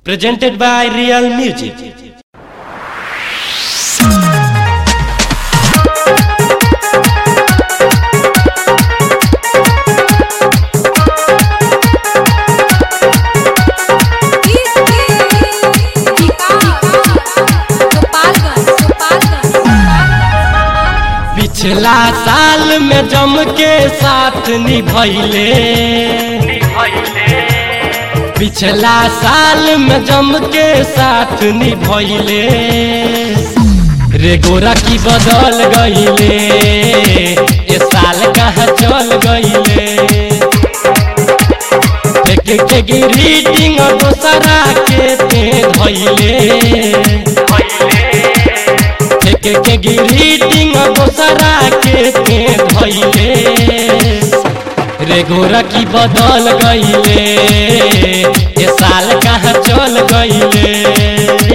Presented by Real Music. पिछला साल में जम के साथ निभैले पिछला साल में जम के साथ निभैले रे गोरा की बदल गईले ये साल कहाँ चल गईले एक के ग्रीटिंग दोसरा के ते धैले एक के ग्रीटिंग दोसरा के ते धैले रे गोरा की बदल गईले ये साल कहाँ चल गईले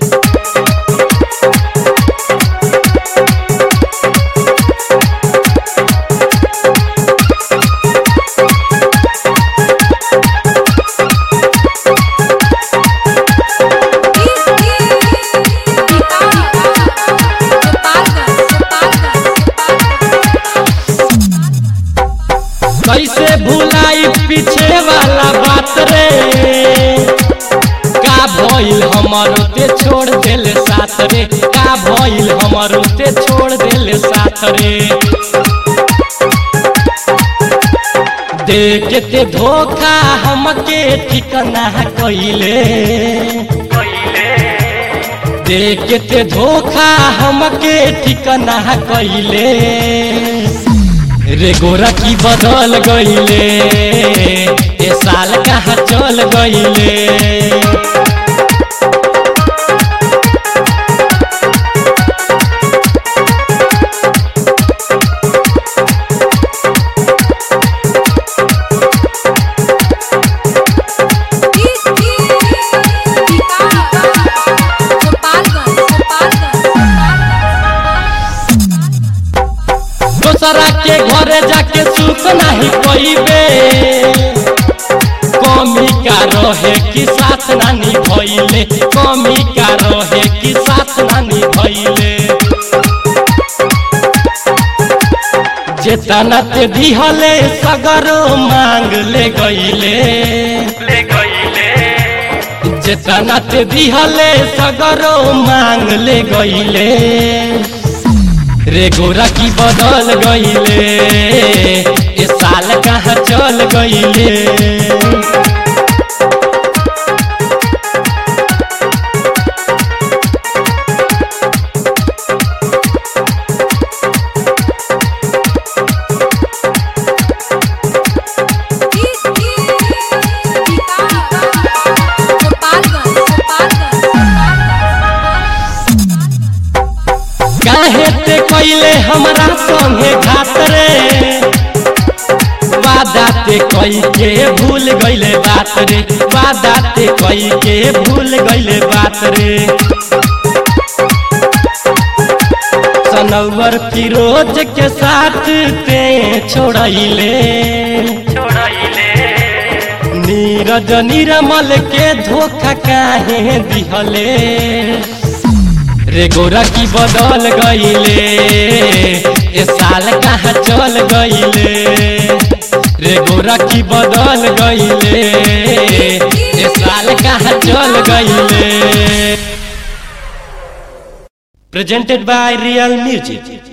कैसे भुलाई पीछे वाला बात रे का भइल हमर ते छोड़ देले साथ रे का भइल हमर ते छोड़ देले साथ रे देख ते धोखा हमके ठिकाना कइले देख ते धोखा हमके ठिकाना कइले रे गोरा की बदल गईले ये साल कहाँ चल गईले दोसरा के घरे जाके सुख नहीं पैबे कमी का रहे कि साथ नानी भैले कमी का रहे कि साथ नानी भैले जेतना ते दिहले सगरो मांग ले गईले जेतना ते दिहले सगरो मांग ले गईले रे गोरा की बदल गईले ये साल कहाँ चल गईले काहे ते कैले हमरा संगे घात रे वादा ते कई के भूल गईले बात रे वादा ते कई के भूल गईले बात रे सनवर फिरोज के साथ ते छोड़ैले नीरज निरमल के धोखा काहे दिहले रे गोरा की बदल गईले ये साल कहाँ चल गईले रे गोरा की बदल गईले ये साल कहाँ चल गईले प्रेजेंटेड बाय रियल म्यूजिक